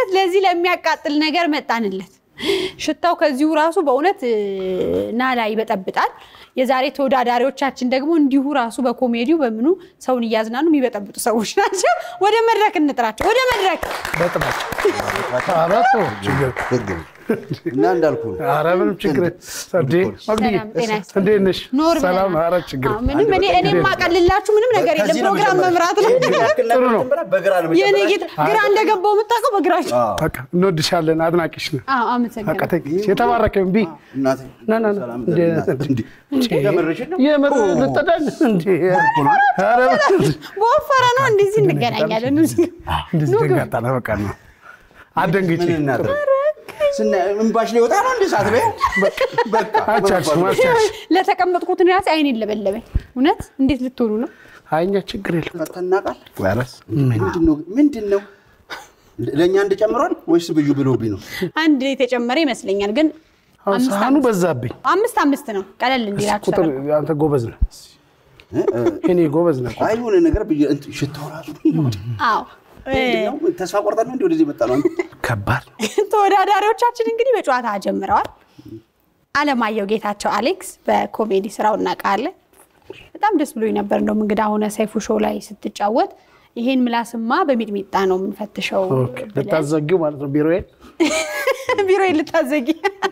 በእውነት ለዚህ ለሚያቃጥል ነገር መጣንለት። ሽታው ከዚሁ ራሱ በእውነት እ፣ ናላ ይበጠብጣል። የዛሬ ተወዳዳሪዎቻችን ደግሞ እንዲሁ ራሱ በኮሜዲው በምኑ ሰውን እያዝናኑ የሚበጠብጡ ሰዎች ናቸው። ወደ መድረክ እንጥራቸው። ወደ መድረክ በጥባጭ አራት ችግር ህግ ነው እና እንዳልኩ ነው። ኧረ ምንም ችግር እንዴ መግዲዬ ሰላም ጤና ይስጥልኝ። እንዴት ነሽ? ኖር ሰላም ብለናል። ኧረ ችግር አዎ፣ ምንም እኔ እኔ የማቀልላችሁ ምንም ነገር የለም። ከዚህ ነው ፕሮግራም መጀመሪያ። መምራት ነው። ይሄን ያክል ጥሩ ነው። መጀመሪያ በግራ ነው የኔ መጀመሪያ። ጌታ ግራ እንደገባው የምታውቀው በግራቸው። በቃ እንወድሻለን፣ አድናቂሽ ነን። አዎ፣ በቃ አመሰግናለሁ። ተይ፣ የተባረከ እምቢ እናቴ ና ና ና ሰላም እንዴ እንዴ የምርሽን ነው? የምር ልጠዳን እንዴ ኧረ በወፈረ ነው እንደዚህ እንገናኛለን። እዚህ እንደዚህ ደንጋጣ ነው በቃ ነው አደንግጬ ምን እናድርግ? ስናይ እምባሽ ሊወጣ ነው እንደ ሰዓት ላይ በቃ አቻልሽም አቻልሽ ለተቀመጥኩት ራሴ አይኔን ለበለበኝ። እውነት እንዴት ልትሆኑ ነው? አይኛ ችግር የለም ፈተናቃል ወረስ ምንድን ነው ምንድን ነው ለእኛ እንደጨምሯል ወይስ ብዩ ብሎብኝ ነው? አንድ የተጨመረ ይመስለኛል፣ ግን አሁን አምስት ሳህኑ በዛብኝ አምስት አምስት ነው። ቀለል እንዲላችሁ ቁጥር ተደርጎ። አንተ ጎበዝ ነህ እ? እ፣ እኔ ጎበዝ ነህ አይ የሆነ ነገር ብዬ እንትን ሽታው ራሱ አዎ ምንድን ነው? ተስፋ ቆርጠን ነው እንደ ወደዚህ የመጣ ነው። ከባድ ነው ተወዳዳሪዎቻችን እንግዲህ በጨዋታ ጀምረዋል። አለማየሁ ጌታቸው አሌክስ በኮሜዲ ስራው እናውቃለን። በጣም ደስ ብሎኝ ነበር። እንደውም እንግዳ ሆነ ሰይፉ ሾው ላይ ስትጫወት ይሄን ምላስማ በሚጥሚጣ ነው የምንፈትሸው ኦኬ ልታዘጊው ማለት ነው ቢሮዬን ቢሮ ልታዘጊ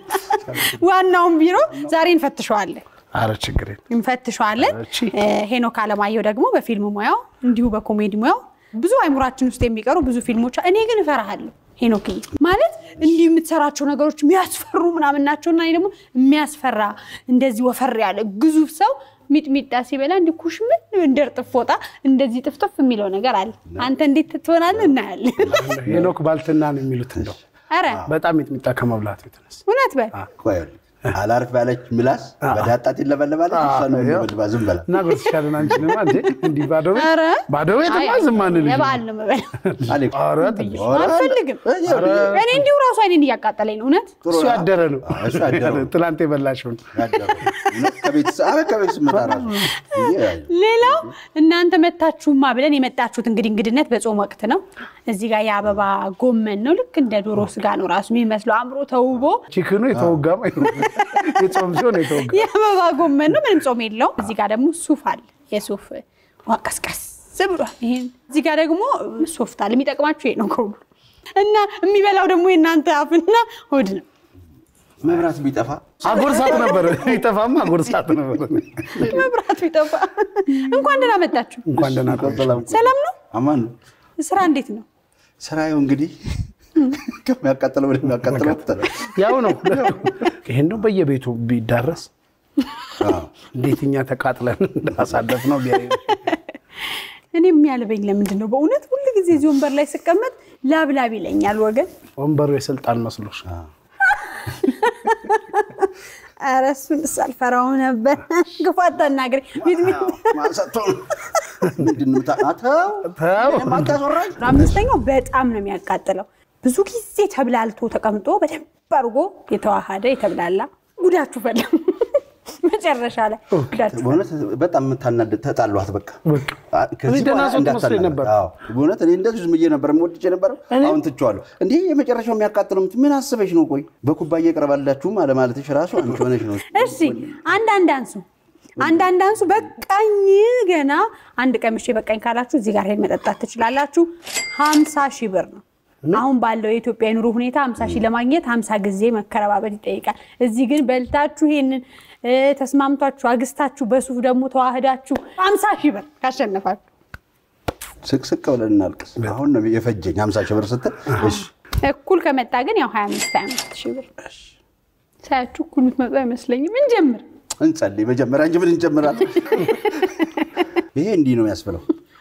ዋናውን ቢሮ ዛሬ እንፈትሸዋለን አረ ችግር የለም እንፈትሸዋለን። እሺ። እ፣ ሄኖክ አለማየሁ ደግሞ በፊልም ሙያው እንዲሁ በኮሜዲ ሙያው ብዙ አይምሯችን ውስጥ የሚቀሩ ብዙ ፊልሞች እኔ ግን እፈራሃለሁ ሄኖክዬ ማለት እንዲህ የምትሰራቸው ነገሮች የሚያስፈሩ ምናምን ናቸውና እኔ ደግሞ የሚያስፈራ እንደዚህ ወፈር ያለ ግዙፍ ሰው ሚጥሚጣ ሲበላ እንዲህ ኩሽምን እንደ እርጥብ ፎጣ እንደዚህ ጥፍጥፍ የሚለው ነገር አለ። አንተ እንዴት ትሆናለህ? እናያለን። ሄኖክ ባልትና ነው የሚሉት እንደው ኧረ በጣም ሚጥሚጣ ከመብላቱ የተነሳ እውነት በል ቆይ አላርፍ ያለች ምላስ በዳጣት ይለበለባለች። እሷ ነው የሚለበልባ ዝም በላ እና ጎርስሻለን አንችንማ እንዴ እንዲህ ባዶ ቤት ኧረ ባዶ ቤትማ አይ፣ ዝም አንልም የበዓል ነው የምበላው። አሌክስ ኧረ ጥብ አልፈልግም። እኔ እንዲሁ ራሱ አይኔን እያቃጠለኝ ነው እውነት እሱ ያደረ ነው እሱ ያደረ ነው። ትላንት የበላሽውን ከቤት ስመጣ ራሱ ሌላው እናንተ መታችሁማ ብለን የመጣችሁት እንግዲህ እንግድነት በጾም ወቅት ነው። እዚህ ጋር የአበባ ጎመን ነው። ልክ እንደ ዶሮ ስጋ ነው ራሱ የሚመስለው አምሮ ተውቦ ቺክኑ የተወጋም የጾም ሲሆን የተወጋ የአበባ ጎመን ነው። ምንም ጾም የለውም። እዚህ ጋር ደግሞ ሱፍ አለ። የሱፍ ውሃ ቀስቀስ ብሏል። ይሄን እዚህ ጋር ደግሞ ሶፍት አለ። የሚጠቅማችሁ ይሄ ነው ከሁሉ እና የሚበላው ደግሞ የእናንተ አፍና ሆድ ነው። መብራት ቢጠፋ አጎርሳት ነበር ይጠፋማ አጎርሳት ነበር መብራቱ ይጠፋ። እንኳን ደህና መጣችሁ። እንኳን ደህና ቆየሽ። ሰላም ነው? አማን ነው ስራ እንዴት ነው? ስራዬው እንግዲህ ከሚያቃጥለው ወደሚያቃጥለው ተለ ያው ነው ይሄን ነው በየቤቱ ቢዳረስ እንዴት እኛ ተቃጥለን እንዳሳለፍ ነው ቢያዩ እኔ የሚያልበኝ ለምንድን ነው? በእውነት ሁሉ ጊዜ እዚህ ወንበር ላይ ስቀመጥ ላብላብ ይለኛል ወገን። ወንበሩ የስልጣን መስሎሽ ኧረ እሱን ሳልፈራው ነበር። ክፉ አታናግረኝ። ሚጥሚጣ ማሰቶ ምንድን ነው ታ- ተው ተው ማታስወራኝ አምስተኛው በጣም ነው የሚያቃጥለው። ብዙ ጊዜ ተብላልቶ ተቀምጦ በደንብ አድርጎ የተዋሃደ የተብላላ ጉዳችሁ ፈላ መጨረሻ ላይ ጉዳችሁ በእውነት በጣም የምታናድድ ተጣሏት። በቃ በቃ አ- ከዚህ እኔ ደህና በኋላ ሰው ትመስለኝ እንዳታናግር። ነበር። አዎ፣ በእውነት እኔ እንደዚህ ዝም ብዬ ነበር የምወድጄ ነበር። አሁን ትቼዋለሁ። እንዲህ የመጨረሻው የሚያቃጥለው ምት- ምን አስበሽ ነው? ቆይ በኩባያ ይቀርባላችሁም አለማለትሽ ራሱ አንቺ ሆነሽ ነው። እሺ አንዳንድ አንሱ አንዳንድ አንሱ በቃኝ ገና አንድ ቀምሼ በቃኝ ካላችሁ እዚህ ጋር ሄድ መጠጣት ትችላላችሁ። ሀምሳ ሺህ ብር ነው አሁን ባለው የኢትዮጵያ የኑሮ ሁኔታ ሀምሳ ሺህ ለማግኘት ሀምሳ ጊዜ መከረባበት ይጠይቃል። እዚህ ግን በልታችሁ ይሄንን እ፣ ተስማምቷችሁ አግስታችሁ በሱፍ ደግሞ ተዋህዳችሁ ሀምሳ ሺህ ብር ካሸነፋችሁ ስቅስቅ ብለን እናልቅስ። አሁን ነው የፈጀኝ ሀምሳ ሺህ ብር ስትል እሺ እኩል ከመጣ ግን ያው ሀያ አምስት ሀያ አምስት ሺህ ብር ሳያችሁ እኩል የምትመጡ አይመስለኝም። እንጀምር። እንጸልይ መጀመሪያ እንጂ ምን እንጀምራለን? ይሄ እንዲህ ነው ያስብለው።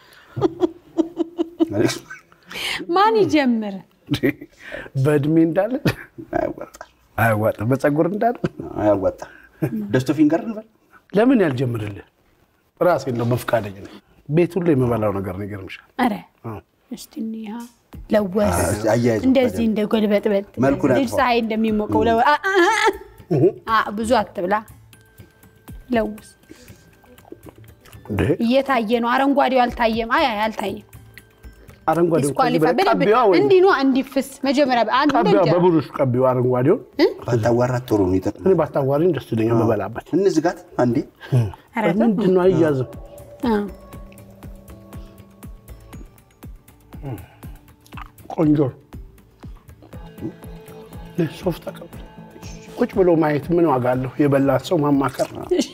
ማን ይጀምር? በእድሜ እንዳለ አያዋጣም፣ አያዋጣም፣ በፀጉር እንዳለ አያዋጣም። ደስቶ ፊንገር እንበል ለምን ያልጀምርልህ? ራሴ ነው በፍቃደኝ ነኝ። ቤት ሁሉ የምበላው ነገር ነው ይገርምሻል። ኧረ እስቲ እንያ ለወስ እስቲ አያይዘው እንደዚህ እንደ ጎልበጥበጥ መልኩን ልጅ ያጥፋው። ፀሐይ እንደሚሞቀው ለው አ- አ- አ- አ- ብዙ አትብላ። ለውስ እንዴ እየታየ ነው። አረንጓዴው አልታየም። አይ አይ አልታየም። አረንጓዴ ዲስኳሊፋይ በደንብ እንዲህ ነው እንዲፍስ መጀመሪያ አንድ እንደ ቀቢዋ እንጀራ በብሩሽ ቀቢው አረንጓዴውን ባታዋራት ጥሩ ነው ይጠቅማል። እኔ ባታዋሪኝ ደስ ይለኛል በበላበት እንዝጋት አንዴ ኧረ ተው። ምንድን ነው አይያዝም አ፣ ቆንጆ ነው። ይህ ሶፍት ተቀበል ቁጭ ብሎ ማየት ምን ዋጋ አለው የበላት ሰው ማማከር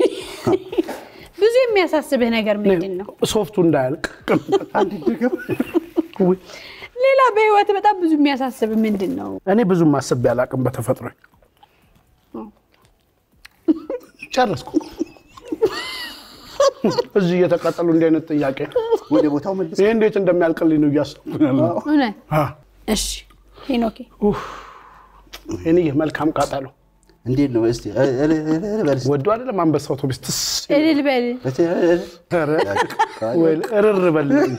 ብዙ የሚያሳስብህ ነገር ምንድን ነው? ሶፍቱ እንዳያልቅ ውይ፣ ሌላ በህይወት በጣም ብዙ የሚያሳስብህ ምንድን ነው? እኔ ብዙ ማሰብ ያላቅም በተፈጥሮ ጨረስኩ እዚህ እየተቃጠሉ እንዲህ አይነት ጥያቄ ወደ ቦታው መልስ። ይህ እንዴት እንደሚያልቅልኝ ነው እያሰብኩ ያለው እውነት? አ፣ እሺ ሄኖኬ ኡፍ፣ እኔ መልካም ቃጠሎ እንዴት ነው እስቲ እ- እ- እ- እ- በል እስቲ። ወዶ አይደለም አንበሳ አውቶቡስ ትስ እልል በል እስቲ እ- እ- ኧረ፣ ወይ እርር በልልኝ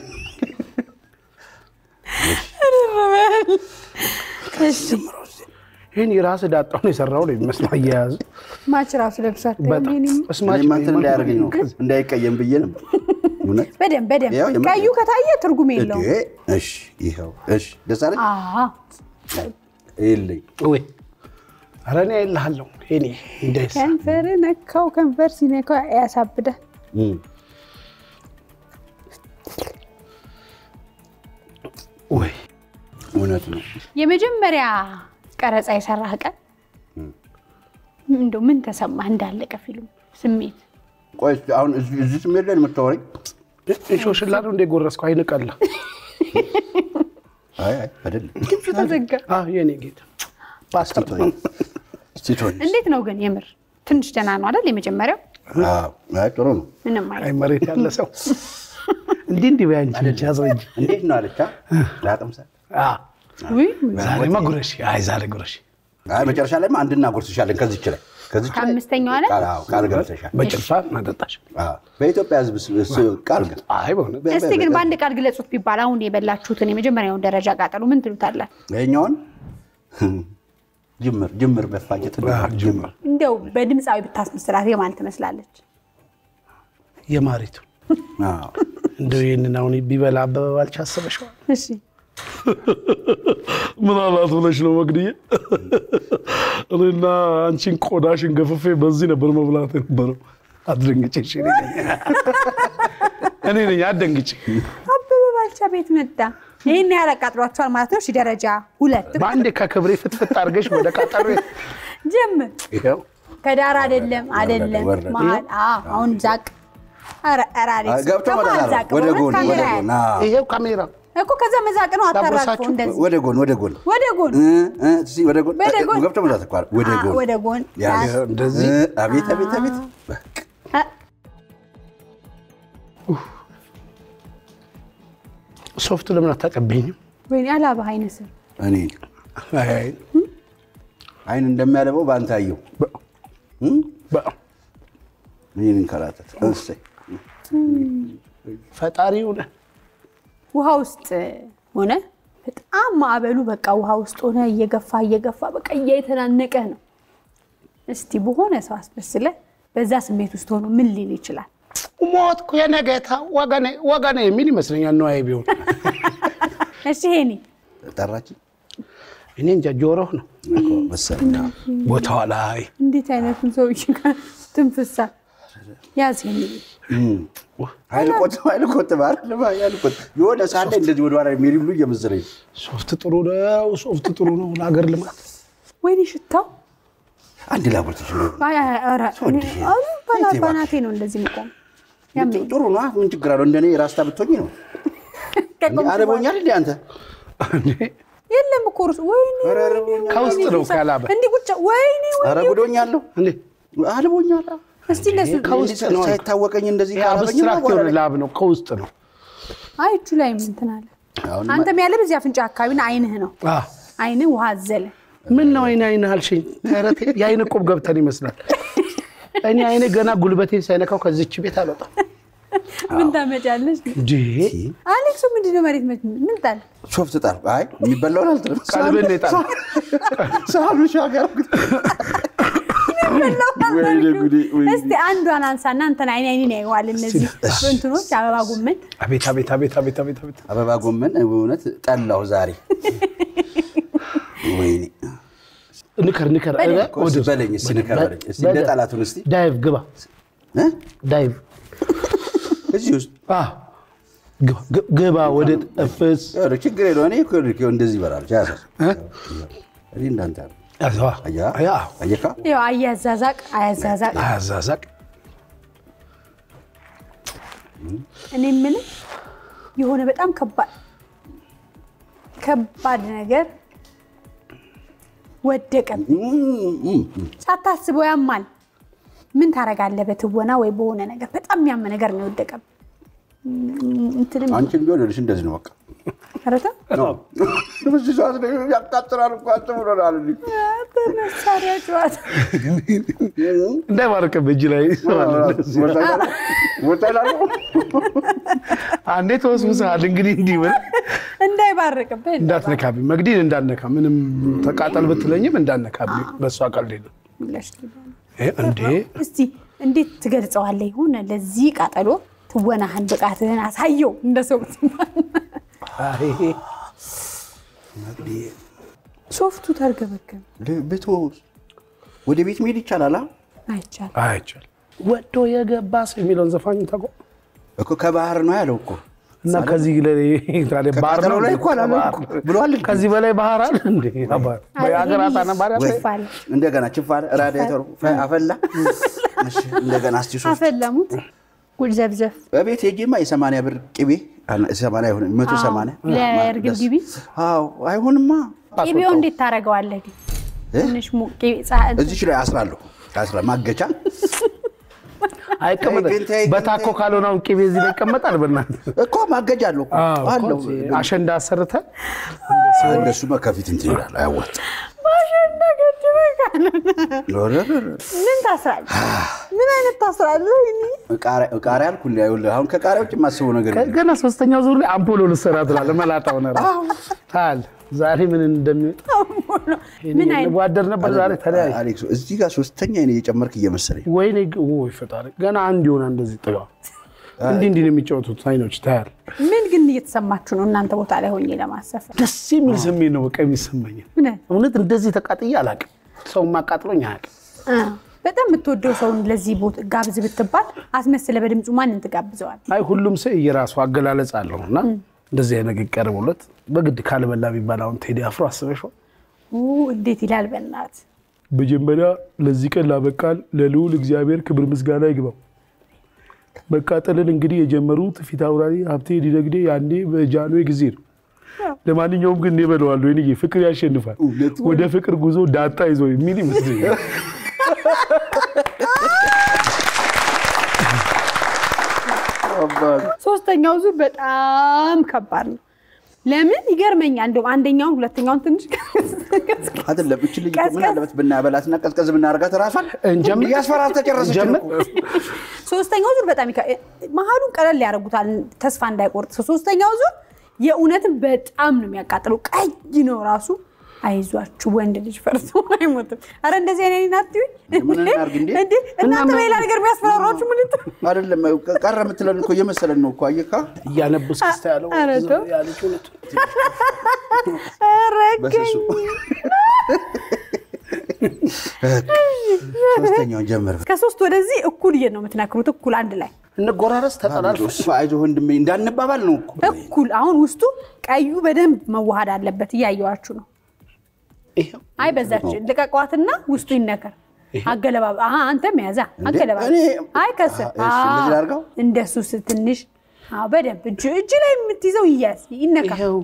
እሺ ይህን የራስ ዳጣውን የሰራው ነው የሚመስለው አያያዝ ማች ራሱ ለብሷት በጣም እስማች እኔማ እንትን እንዳያደርገኝ ነው እንዳይቀየም ብዬ ነበር። እውነት በደንብ በደንብ ያው የመ- ቀዩ ከታየ ትርጉም የለውም። እንዴ! እሺ ይኸው እሺ ደስ አለኝ አዎ የለኝ ወይ ኧረ እኔ አይልሃለሁ እኔ እንዳይስ ከንፈር ነካው ከንፈር ሲነካው ያሳብዳል። እም። ወይ እውነት ነው። የመጀመሪያ ቀረጻ የሰራህ ቀን እንደው ምን ተሰማህ? እንዳለቀ ፊልም ስሜት ቆይ እስቲ አሁን እዚህ እዚህ ስሜት ላይ ነው የምታወሪኝ? እንሾሽላ ነው እንደ ጎረስኩ አይንቀላ አይ አይ አይደለም። ድምፁ ተዘጋ። የኔ ጌታ ፓስተር እስቲ ተወኝ። እንዴት ነው ግን የምር ትንሽ ደህና ነው አይደል? የመጀመሪያው አዎ፣ አይ ጥሩ ነው። ምንም አይ አይ መሬት ያለ ሰው እንዲህ እንዲህ በይ አንቺ ልጅ አስረጅ እንዴት ነው አለቻ ላቅምሳል። ውይ ዛሬማ ጉረሽ አይ ዛሬ ጉረሽ አይ መጨረሻ ላይማ አንድ እናጎርስሻለን ከዚች ላይ ከዚች ላይ ከአምስተኛው ላይ ቃል አዎ፣ ቃል ገብተሻል። በጭልፋ ማጠጣሽ አዎ፣ በኢትዮጵያ ሕዝብ ስ- ስ- ቃል ገብ አይ በእውነት እስቲ ግን በአንድ ቃል ግለጹት ቢባል አሁን የበላችሁትን የመጀመሪያውን ደረጃ ቃጠሎ ምን ትሉታለን? ይኸኛውን ጅምር ጅምር መፋጀት ነው። አዎ፣ ጅምር እንደው በድምፃዊ ብታስመስላት የማን ትመስላለች? የማሪቱ አዎ። እንደው ይህንን አሁን ቢበላ አበበ ባልቻ አስበሽዋል እሺ ምን አላት ብለሽ ነው መግድዬ? እኔና አንቺን ቆዳሽን ገፍፌ በዚህ ነበር መብላት የነበረው። አትደንግጭ እሺ፣ እኔ ነኝ እኔ ነኝ፣ አትደንግጭ። አበበ ባልቻ ቤት መጣ። ይህን ያህል አቃጥሏቸዋል ማለት ነው። እሺ ደረጃ ሁለት በአንዴ ከክብሬ ፍትፍት አድርገሽ ወደ ቃጠሎ ጀምር። ይኸው ከዳር አይደለም አይደለም ወረደ። መሀል አዎ፣ አሁን ዛቅ ኧረ ኧረ አሌክስ፣ ገብቶ ከመሀል ወደ ዛቅ፣ ወደ በእውነት ጎን ካሜራ ወደ ያያል። ጎን አዎ። ይሄው ካሜራ እኮ ከዛ መዛቅ ነው። አታራግፈው ላጎርሳችሁ? እንደዚህ ወደ ጎን ወደ ጎን ወደ ጎን እ እ እስኪ ወደ ጎን ወደ እ- ጎን። ገብቶ መዛት እኮ አለ። ወደ አ- ጎን ወደ ጎን ያዝ። ይኸው እንደዚህ እ፣ አቤት አቤት አቤት በቃ አ፣ ሶፍት ለምን አታቀበኝም? ወይኔ አላባህ አይነስም እኔ አይ፣ አይ፣ አይን እንደሚያለበው በአንተ አየሁ። በ- እም? በ- ይህን እንከራተት እሰይ ፈጣሪ ሆነ ውሃ ውስጥ ሆነ በጣም ማዕበሉ በቃ ውሃ ውስጥ ሆነ እየገፋ እየገፋ በቃ እየተናነቀህ ነው። እስቲ በሆነ ሰው አስመስለ በዛ ስሜት ውስጥ ሆኖ ምን ሊል ይችላል? ሞትኩ የነገታ ወገኔ ወገኔ የሚል ይመስለኛል። ነዋይ ቢሆን እሺ ሄኒ ጠራችኝ እኔ እንጃ ጆሮህ ነው እኮ መሰለኝ። አዎ። ቦታዋ ላይ እንዴት አይነቱን ሰውዬ ጋር ትንፍሳ ያዝ ሄኒ እም። ኃይል ቆጥብ ኃይል ቆጥብ አይደለም ኃይል ቆጥብ የሆነ ሰዓት ላይ እንደዚህ ወደ ኋላ የሚሄድ ሁሉ እየመሰለኝ ነው። ሶፍት ጥሩ ነው፣ ሶፍት ጥሩ ነው ለሀገር ልማት። ወይኔ ሽታው አንድ ላቦት ይችላል አይ፣ አይ፣ ኧረ፣ እኔ አሁን ባና- ባናቴ ነው እንደዚህ የምቆም ያመኝ ጥሩ ነው። ምን ችግር አለው? እንደኔ ራስታ ብትሆኝ ነው። ከቆምኩ አረቦኛል እንዴ አንተ? የለም እኮ እርሱ ወይኔ ኧረ አረቦኛል። ከውስጥ ነው ካላበ እንዲህ ቁጭ ወይኔ ወይ ኧረ ጉዶኛለሁ። እንዴ አልቦኛል። እስቲ እነሱ ከውስጥ ነው። ሳይታወቀኝ እንደዚህ ይሄ ካላበኝ አብስትራክት የሆነ ላብ ነው፣ ከውስጥ ነው። አይ እጁ ላይ እንትን አለ አሁን አንተም ያለ በዚህ አፍንጫ አካባቢና አይንህ ነው አ አይንህ ውሃ አዘለ ምን ነው አይን አይን አልሽኝ? ኧረ ተይ፣ የአይን ቆብ ገብተን ይመስላል። እኔ አይኔ ገና ጉልበቴን ሳይነካው ከዚች ቤት አልወጣም። ምን ታመጫለሽ እንዴ አሌክሱ ምንድን ነው መሬት መች ምን ጣል ሶፍት ጣል። አይ የሚበላውን አልጥልም። ቀልብን ነው የጣለው። ሳህኑ ሻገር ወይኔ ጉዴ፣ ወይኔ። እስቲ አንዷን አንሳና እንትን አይኔ አይኔን ያየዋል። እነዚህ እንትኖች አበባ ጎመን አቤት አቤት አቤት አቤት አቤት አቤት አበባ ጎመን በእውነት ጠላሁ ዛሬ። ወይኔ ንከር ንከር በደንብ። ኧረ፣ ወደ ውስጥ። በለኝ እስኪ ንከር በለኝ እስኪ እንደ ጠላቱን እስኪ ዳይቭ ግባ እ? ዳይቭ እዚህ ውስጥ አዎ፣ ግባ ግ- ግባ ወደ ጠፍስ ኧረ ችግር የለውም። እኔ እኮ ይኸውልህ እንደዚህ ይበላል ቻያሰር እኔ እንዳንተ ነው። ያዘዋ አያ ያ አየካ ያው አያዛዛቅ አያዛዛቅ አያዛዛቅ እኔ የምልህ የሆነ በጣም ከባድ ከባድ ነገር ወደቀም ሳታስበው ያማል። ምን ታደርጋለህ? በትወና ወይ በሆነ ነገር በጣም ያመ ነገር ነው የወደቀም። እንትንም አንቺን ቢሆን ይኸውልሽ እንደዚህ ነው በቃ ረተ በዚህ ሰዓት ላይ ያቃጥላል እኮ አትብሎናል እንዴ መሳሪያ ጨዋታ እንዳይባረቅብህ እጅ ላይ አንዴ ተወስውሰሃል። እንግዲህ እንዲህ ብል እንዳይባርቅብህ እንዳትነካብኝ፣ መግዲን እንዳትነካ። ምንም ተቃጠል ብትለኝም እንዳትነካብኝ። በእሷ ቀልድ የለም ብለሽ ይሄ እንዴ እስቲ እንዴት ትገልጸዋለህ? ይሁን ለዚህ ቃጠሎ ትወናህን ብቃትህን አሳየው እንደ ሰው አይ፣ ሶፍቱ ተርገበገበ። ብትወስ ወደ ቤት መሄድ ይቻላል አ? አይቻልም። አይቻልም። ወዶ የገባ ሰው የሚለውን ዘፋኝ ታውቀው እኮ ከባህር ነው ያለው እኮ እና ከዚህ ላይ ታዲያ ባህር ነው ከቃጠሎ ላይ እኮ አላለም እኮ ብሏል እንዴ? ከዚህ በላይ ባህር አለ እንዴ? የሀገራት አነባሪ አለ? ችፍ አለ። እንደገና ችፋር ራዲያተሩ ፈ- አፈላ እሺ፣ እንደገና እስቲ ሶስት አፈለሙት ጉድ ዘብዘፍ በቤት ሄጄማ የሰማንያ ብር ቅቤ አለ- ሰማንያ አይሆንም መቶ ሰማንያ ለእርግብ ግቢ አዎ አይሆንማ ቅቤው እንዴት ታደርገዋለህ? ግን እ? ትንሽ ሙ- ቅቤ ጻ- እዚች ላይ አስራለሁ አስራ ማገቻ አይቀመጥ ተይ ግን ተይ ግን በታኮ ተይ። ካልሆነ አሁን ቅቤ እዚህ ላይ ይቀመጣል። በእናትህ እኮ ማገጃ አለው እኮ አዎ፣ አለው እኮ አሸንዳ አሰርተህ እንደሱማ ከፊት እንትን ይላል አያዋጣም ማሸና ገድበህ ምን ታስራለህ? ምን አይነት ታስራለህ? ወይኔ ቃሪያ ቃሪያ አልኩ እንዲ ይኸውልህ አሁን ከቃሪያ ውጭ የማስበው ነገር የለም። ገና ሶስተኛው ዙር ላይ አምፖሎ ልትሰራ ትላለህ። መላጣው ነው ታል ዛሬ ምን እንደሚወጣ ምን አይነት ጓደር ነበር ዛሬ ተለያየ። አሌክስ እዚህ ጋር ሶስተኛ እኔ እየጨመርክ እየመሰለኝ ወይኔ ግ- ወይ ፈጣሪ ገና አንድ ይሆናል እንደዚህ ጥጋ እንዲህ እንዲህ ነው የሚጫወቱት አይኖች ታያል። ምን ግን እየተሰማችሁ ነው እናንተ ቦታ ላይ ሆኜ ለማሰፍ ደስ የሚል ስሜት ነው በቃ የሚሰማኝ። ምን እውነት እንደዚህ ተቃጥዬ አላውቅም። ሰው ማቃጥሎኝ አያውቅም። አ፣ በጣም የምትወደው ሰውን ለዚህ ቦታ ጋብዝ ብትባል አስመስለ በድምፁ ማንን ትጋብዘዋል? አይ ሁሉም ሰው የራሱ አገላለጽ አለው እና እንደዚህ አይነት ነገር ቀርቦለት በግድ ካልበላ ቢባል አሁን ቴዲ አፍሮ አስበሽዋል። ኡ፣ እንዴት ይላል በእናት መጀመሪያ ለዚህ ቀን ላበቃል ለልዑል እግዚአብሔር ክብር ምስጋና ይግባው። መቃጠልን እንግዲህ የጀመሩት ፊት አውራሪ ሀብቴ ዲነግዴ ያኔ በጃንሆይ ጊዜ ነው። ለማንኛውም ግን እኔ እበለዋለሁ ወይንዬ ፍቅር ያሸንፋል፣ እውነት ወደ ፍቅር ጉዞ ዳጣ ይዞ የሚል ይመስለኛል። ሶስተኛው ዙር በጣም ከባድ ነው። ለምን ይገርመኛል። እንደውም አንደኛውን ሁለተኛውን ትንሽ አይደለም እች ልጅ ቀዝቀዝ- ምን አለበት ብናበላትና ቀዝቀዝ ብናደርጋት ራሷን እንጀምር? እያስፈራር ተጨረሰች እንጀምር? እኮ። ሶስተኛው ዙር በጣም ይከ- መሀሉን ቀለል ያደርጉታል ተስፋ እንዳይቆርጥ። ሶስተኛው ዙር የእውነትን በጣም ነው የሚያቃጥለው። ቀይ ነው ራሱ። አይዟችሁ ወንድ ልጅ ፈርቶ አይሞትም። አረ እንደዚህ አይነት ናት ምን እናድርግ እንዴ? እናንተ በሌላ ነገር የሚያስፈራሯችሁ ምን ልት- አይደለም ቀረ የምትለን እኮ እየመሰለን ነው እኮ አየካ እያነቡ እስክስታ ያለው ኧረ ተው። ያለች እውነት ኧረ በስሱ ሶስተኛውን ጀምር ከሶስት ወደዚህ እኩል እየ ነው የምትነክሩት። እኩል አንድ ላይ እንጎራረስ ተጠላልፎ እሱ አይዞህ ወንድሜ እንዳንባባል ነው እኮ እኩል አሁን ውስጡ ቀዩ በደንብ መዋሃድ አለበት። እያየዋችሁ ነው። ይኸው አይ በዛች ልቀቋትና ውስጡ ይነከር። አገለባብ አሀ አንተም ያዛ እንዴ? አገለባብ እኔ- አይ ከስር እሺ፣ እንደዚህ ላድርገው? እንደሱ ስ- ትንሽ አዎ፣ በደንብ እጅ እጅ ላይ የምትይዘው ይያዝ ይነካ። ይኸው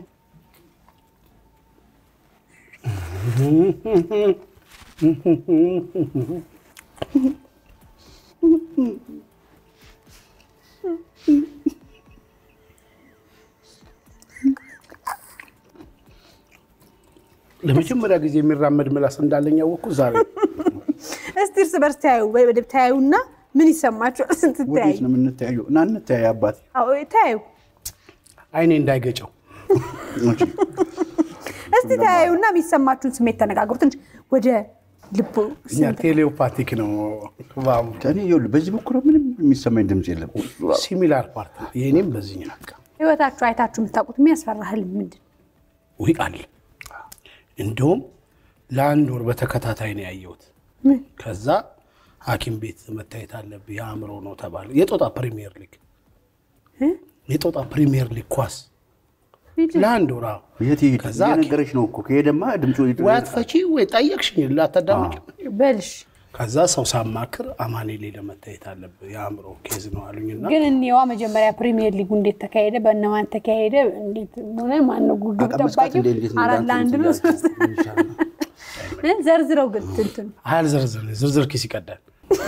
ለመጀመሪያ ጊዜ የሚራመድ ምላስ እንዳለኝ ያወቅኩት ዛሬ ነው። እስቲ እርስ በርስ ተያዩ፣ በደብ ተያዩና ምን ይሰማችኋል? ስንት ተያዩ? ወዴት ነው የምንተያዩ እና እንተያይ አባቴ አዎ ተያዩ። አይኔ እንዳይገጨው እሺ። እስቲ ተያዩና የሚሰማችሁን ስሜት ተነጋግሩ። ትንሽ ወደ ልቦ እኛ ቴሌፓቲክ ነው ባሙ እኔ ይኸውልህ በዚህ በኩል ምንም የሚሰማኝ ድምፅ የለም። ሲሚላር ፓርት ነው። የእኔም በዚህኛው በቃ ህይወታችሁ አይታችሁ የምታውቁት የሚያስፈራ ህልም ምንድን ነው? ውይ አለ። እንደውም ለአንድ ወር በተከታታይ ነው ያየሁት። ምን? ከዛ ሐኪም ቤት መታየት አለብህ የአእምሮ ነው ተባለ። የጦጣ ፕሪሚየር ሊግ እ? የጦጣ ፕሪሚየር ሊግ ኳስ ሂድ። ለአንድ ወር አዎ። የት ይሄድ ከዛ እየነገረች ነው እኮ ከሄደማ ድምፁ ወይ አትፈቺ ወይ ጠየቅሽኝ ላታዳምጪ በልሽ ከዛ ሰው ሳማክር አማኑኤል ሄደህ መታየት አለብህ የአእምሮ ኬዝ ነው አሉኝና ግን እኔዋ መጀመሪያ ፕሪሚየር ሊጉ እንዴት ተካሄደ፣ በእነማን ተካሄደ፣ እንዴት ሆነ፣ ማነው ጉግብ አቀመስቃት ጠባቂው እንዴ እንዴት ነው አራት እንዳንተ ለአንድ ነው ሶስት እ? ዘርዝረው ግን ትንትኑ አያልዘርዝር ዝርዝር ኪስ ይቀዳል።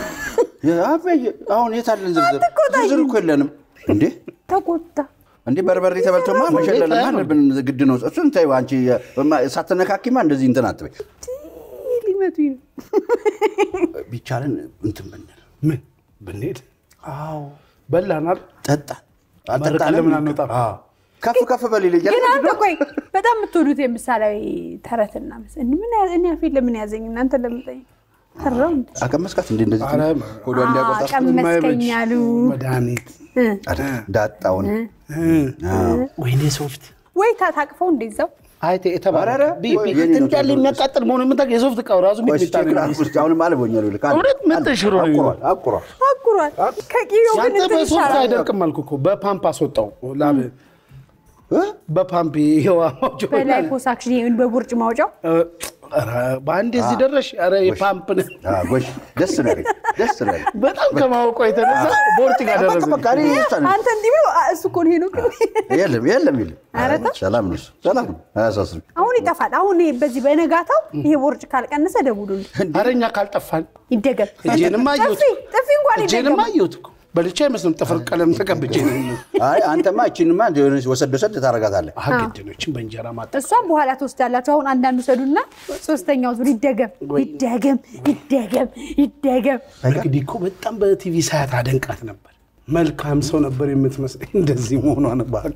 አሁን የት አለን ዝርዝር? ዝርዝር እኮ የለንም እንዴ ተቆጣ። እንዴ በርበሬ ተበልቶማ መሸለልማ አለብን ግድ ነው። እሱን ተይው አንቺ ሳትነካኪማ እንደዚህ እንትን አትበይ። ሊመቱኝ ነው። ቢቻለን እንትን ብንል ምን ብንሄድ አዎ በላናል ጠጣን መርቀን ለምን አንወጣም? አዎ። ከፍ ከፍ በል ይለኛል። ግን አንተ ቆይ በጣም የምትወዱት የምሳሌያዊ ተረትና ምስ ምን ያ- እኔ አፌን ለምን ያዘኝ እናንተ ለምጠኝ ፈራው እንዴ? አቀመስካት እንዴ እንደዚህ ኧረ ሆዷ እንዲያቆጣ ቀመስከኝ አሉ መድኃኒት እ? ዳጣውን ወይኔ ሶፍት ወይ ታታቅፈው እንደዛው አይቴ የተባለ ኧረ ቢ- ወይ ቢ- የኔ ነው እንዳለ ተብሎ የሚያቃጥል መሆኑ የምታውቅ የሶፍት እቃው ራሱ ሚጥሚጣ ነው የሚመስለው። አሁንም አልቦኛል ብለህ ከአንድ- እውነት ምን ተሽሮ ነው አቁሯል አቁሯል። አኩሯል ከቂሎ ግን ያንተ እንትን በሶፍት ይሻላል። አይደርቅም አልኩ እኮ በፓምፕ አስወጣው ላብ እ? በፓምፕ ይሄዋ ማውጫው በላይ ፖሳክሽን ይሄን በቡርጭ ማውጫው ኧረ በአንድ እዚህ ደረሽ ኧረ የፓምፕ ነው አዎ፣ ጎሽ ደስ ነው ያለኝ፣ ደስ ነው ያለኝ። በጣም ከማወቋ የተነሳ ቦርጭ ጋር በቃ ደረሰ በቃ እኔ ይሳል። አንተ እንዲህ ብሎ አ- እሱ እኮ ነው ሄኖክ የለም የለም የለም። ኧረ ተው። ሰላም ነው እሱ፣ ሰላም ነው። አያሳስብም። አሁን ይጠፋል። አሁን ይሄ በዚህ በነጋታው ይሄ ቦርጭ ካልቀነሰ ደውሉልኝ ኧረ እኛ ካልጠፋን ይደገም። እጄንም አየሁት ጥፊ ጥፊ እንኳን እጄንም ይደገም። አየሁት እኮ በልቼ አይመስልም ጥፍር ቀለም ተቀብቼ ነው አይ አንተማ እቺንማ የሆነች ወሰድ ወሰድ ታደርጋታለህ። አገድኖችን በእንጀራ ማጠ እሷም በኋላ ትወስዳላችሁ። አሁን አንዳንዱ ሰዱና ሶስተኛው ዙር ይደገም ይደገም ይደገም ይደገም። እንግዲህ እኮ በጣም በቲቪ ሳያት አደንቃት ነበር። መልካም ሰው ነበር የምትመስለኝ። እንደዚህ መሆኗን ባቅ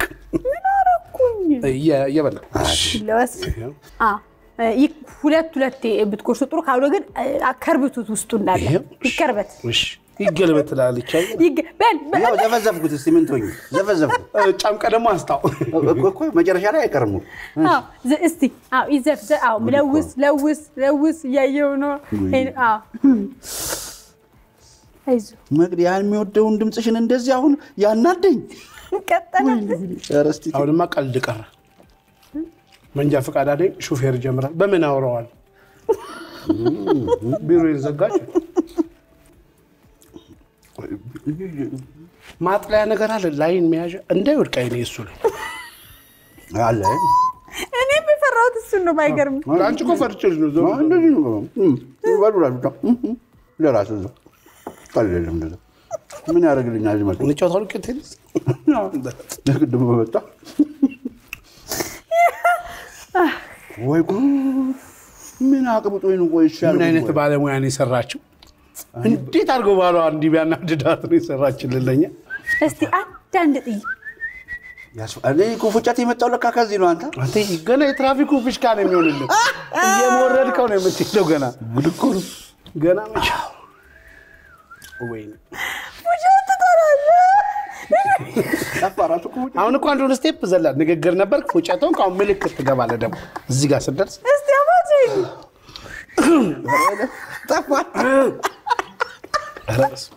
እየበላ ለወስ አ ይህ ሁለት ሁለት ብትቆርሱ ጥሩ ካልሆነ ግን አ፣ ከርብቱት ውስጡ እንዳለ ይሄው። ይከርበት እሺ፣ ይገልበት ትላለች። አይ፣ ይገ- በል በል። ያው ዘፈዘፍኩት። እስቲ ምን ትሆኝ? ዘፈዘፍኩት ጫምቀ ደግሞ አስታው እኮ እኮ መጨረሻ ላይ አይቀርሙ። አዎ፣ ዘ- እስቲ አዎ፣ ይዘፍዘ አዎ፣ ለውስ ለውስ ለውስ እያየው ነው። ይሄን- አዎ። አይዞህ መቅዲ ያን የሚወደውን ድምፅሽን እንደዚህ አሁን ያናደኝ። ቀጠለ። ኧረ እስቲ አሁንማ ቀልድ ቀረ። መንጃ ፈቃድ አለኝ፣ ሹፌር ጀምራል። በምን አውረዋል? ቢሮ ዘጋች። ማጥለያ ነገር አለ፣ ላይን መያዣ እንዳይወድቅ አይኔ እሱ ላይ አለ እኔ የፈራሁት እሱን ነው። ባይገርም አንቺ እኮ ፈርቼልሽ ነው። ዞር እንደዚህ ነው እም፣ ይበሉላችሁ እም፣ ለራሱ እዛው ቀለል እንደዛ ምን ያደርግልኛል? እዚህ መጥቶ እንጫወታሉ ቴኒስ ቅድም በመጣ ወይ ጉድ! ምን አቅብጦኝ ነው? ቆይ ይሻል ምን አይነት ባለሙያ ነው የሰራችው? እንዴት አድርገው ባሏ እንዲህ ቢያናድዳት ነው የሰራችልን ለኛ። እስቲ አንዳንድ ጥይ እኔ እኮ ፉጨት የመጣው ለካ ከዚህ ነው። አንተ አንተ ገና የትራፊኩ ፊሽካ ነው የሚሆንልን። እየሞረድከው ነው የምትሄደው። ገና ጉድ እኮ ነው። ገና መቼ ወይኔ ጠፋ እራሱ እኮ ፉጨት። አሁን እኮ አንዱን ስቴፕ ዘላ ንግግር ነበር። ፉጨተውን ከአሁን ምልክት ትገባለህ። ደግሞ እዚህ ጋር ስደርስ እስቲ አባጅኝ ጠፋ። ኧረ በስመ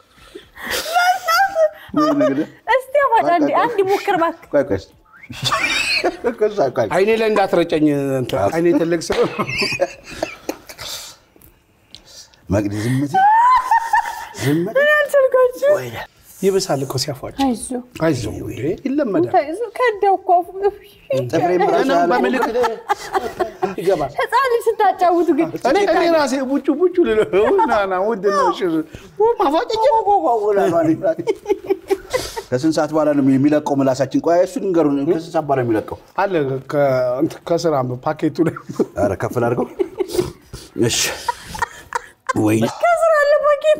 ምን እንግዲህ እስቲ አባጅ አንድ አንድ ሞክር እባክህ። ቆይ ቆይ እስኪ። ከዛ ቆይ አይኔ ላይ እንዳትረጨኝ። እንትን አይኔ ትልቅ ስለሆነ መቅዲ ዝም በይ ዝም በይ። እኔ አልቻልኳችሁም። ወይ ይብሳል እኮ ሲያፏጭ። አይዞህ አይዞህ እንዴ ይለመዳል። አይዞህ፣ ከዳው እኮ አፉ። ጥፍሬም ራሱ ገና ያለ- በምልክት ይገባል። ህፃን ልጅ ስታጫውቱ ግን እኔ እኔ ራሴ ቡጩ ቡጩ ልለው ና ና ውድ ነው ሽር ማፏጨኝ ከስንት ሰዓት በኋላ ነው የሚለቀው ምላሳችን? ቆይ እሱን ንገሩን። ከስንት ሰዓት በኋላ ነው የሚለቀው? አለ ከ- እንትን ከስራ ፓኬቱ ላይ ኧረ ከፍል አድርገው። እሺ ወይኔ ከስራ አለ ፓኬት